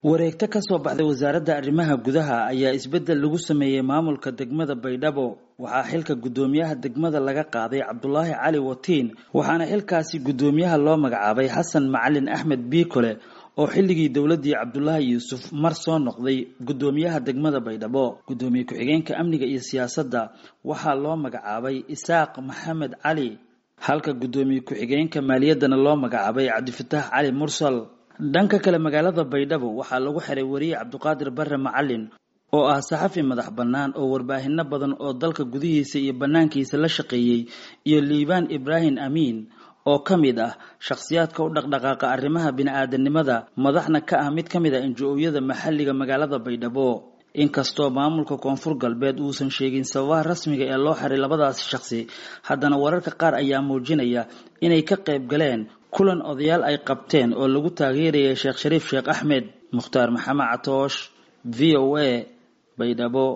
wareegto ka soo baxday wasaaradda arrimaha gudaha ayaa isbeddel lagu sameeyey maamulka degmada baydhabo waxaa xilka guddoomiyaha degmada laga qaaday cabdulaahi cali watiin waxaana xilkaasi guddoomiyaha loo magacaabay xasan macalin axmed biikole oo xilligii dowladdii cabdulaahi yuusuf mar soo noqday guddoomiyaha degmada baydhabo guddoomiye ku-xigeenka amniga iyo siyaasadda waxaa loo magacaabay isaaq maxamed cali halka guddoomiye ku-xigeenka maaliyaddana loo magacaabay cabdifataax cali mursal dhanka kale magaalada baydhabo waxaa lagu xiray wariye cabdiqaadir bare macalin oo ah saxafi madax bannaan oo warbaahinno badan oo dalka gudihiisa iyo bannaankiisa la shaqeeyey iyo liibaan ibraahim amiin oo ka mid ah shakhsiyaadka u dhaqdhaqaaqa arrimaha bini-aadanimada madaxna ka ah mid ka mid a injo-ooyada maxalliga magaalada baydhabo inkastoo maamulka koonfur galbeed uusan sheegin sababaha rasmiga ee loo xiray labadaasi shakhsi haddana wararka qaar ayaa muujinaya inay ka qayb galeen kulan odayaal ay qabteen oo lagu taageerayay sheekh shariif sheekh axmed mukhtaar maxamed catoosh v o a baydhabo